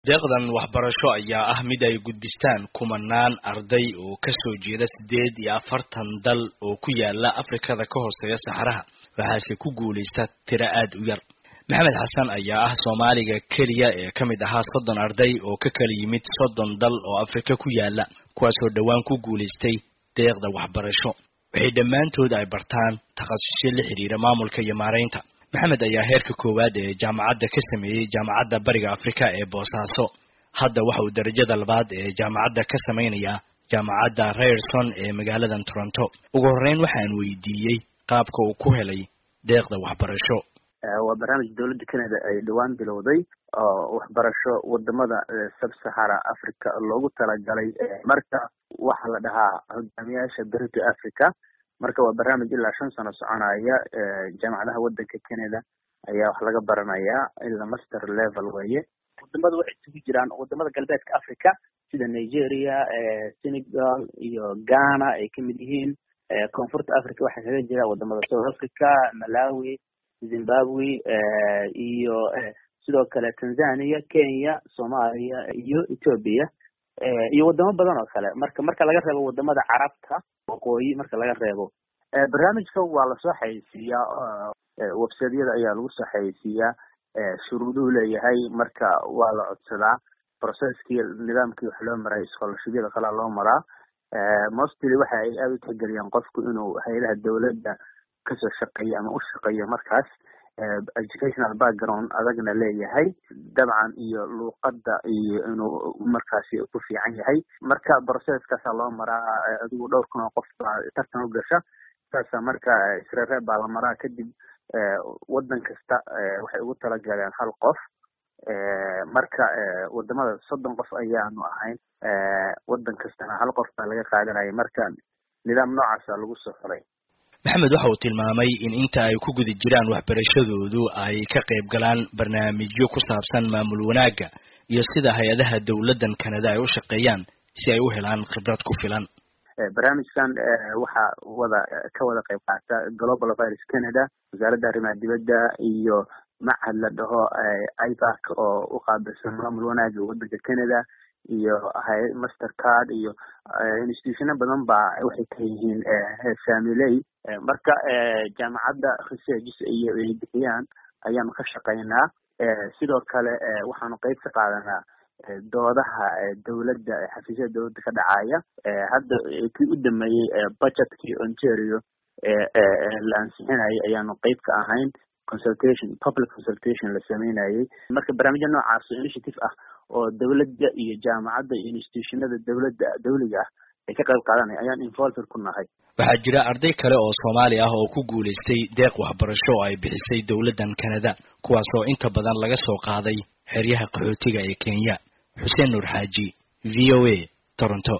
deeqdan waxbarasho ayaa ah mid ay gudbistaan kumanaan arday oo kasoo jeeda siddeed iyo afartan dal oo ku yaala afrikada ka hooseeya saxaraha waxaase ku guulaysta tiro aad u yar maxamed xasan ayaa ah soomaaliga keliya ee ka mid ahaa soddon arday oo ka kala yimid soddon dal oo afrika ku yaala kuwaasoo dhowaan ku guulaystay deeqda waxbarasho waxay dhammaantood ay bartaan takhasusyo la xidhiira maamulka iyo maaraynta maxamed ayaa heerka koowaad ee jaamacadda ka sameeyey jaamacadda bariga afrika ee boosaaso hadda waxa uu darajada labaad ee jaamacadda ka samaynayaa jaamacadda rayerson ee magaaladan toronto ugu horreyn waxaan weydiiyey qaabka uu ku helay deeqda waxbarasho waa barnaamij dowladda canada ay dhowaan bilowday oo waxbarasho wadamada sub-sahara africa loogu talagalay marka waxaa la dhahaa hogaamiyaasha berito africa marka waa barnaamij ilaa shan sano soconaya jaamacadaha wadanka canada ayaa wax laga baranayaa ilaa master level weye wadamada waxay isugu jiraan wadamada galbeedka africa sida nigeria senegal iyo ghana ay kamid yihiin koonfurta africa waxaa kaga jira wadamada south africa malawi zimbabwe iyo sidoo kale tanzania kenya soomaaliya iyo ethoopia iyo wadamo badan oo kale marka marka laga reebo wadamada carabta waqooyi marka laga reebo barnaamijka waa lasoo xayeysiiyaa websiteyada ayaa lagu soo xayeysiiyaa shuruuduhu leeyahay marka waa la codsadaa processkii nidaamkii wax loo maray scholarshibyada kalaa loo maraa mostly waxa ay aada u tixgeliyaan qofku inuu hay-adaha dowladda kasoo shaqeeyo ama u shaqeeyo markaas educational background adagna leeyahay dabcan iyo luuqadda iyo inuu markaasi ku fiican yahay marka processkaasaa loo maraa adigu dhowr kun oo qof baa tartan u gasha saasa marka isreereeb baa la maraa kadib waddan kasta waxay ugu talagaleen hal qof marka wadamada soddon qof ayaanu ahayn waddan kastana hal qof baa laga qaadanaya marka nidaam noocaasa lagu soo xulay maxamed waxa uu tilmaamay in inta ay ku guda jiraan waxbarashadoodu ay ka qayb galaan barnaamijyo ku saabsan maamul wanaagga iyo sida hay-adaha dowladdan canada ay u shaqeeyaan si ay u helaan khibrad ku filan barnaamijkan waxaa wada ka wada qayb qaata global virus canada wasaaradda arrimaha dibadda iyo machad la dhaho ibac oo u qaabilsan maamul wanaagga waddanka canada iyo master card iyo institutiono badan baa waxay ka yihiin familey marka jaamacadda researches iyo ay bixiyaan ayaanu ka shaqaynaa sidoo kale waxaanu qeyb ka qaadanaa doodaha dowladda xafiisyada dowladda ka dhacaya hadda kii u dameeyey budgetkii ontario la ansixinayay ayaanu qeyb ka ahayn consultation public consultation la sameynayay marka barnaamijya noocaas oo initiative ah oo dowladda iyo jaamacadda iyo institutionada dowladda dawliga ah ay ka qayb qaadanaya ayaan involved ku nahay waxaa jira arday kale oo soomaali ah oo ku guulaystay deeq waxbarasho oo ay bixisay dowladdan canada kuwaas oo inta badan laga soo qaaday xeryaha qaxootiga ee kenya xuseen nuur xaaji v o a toronto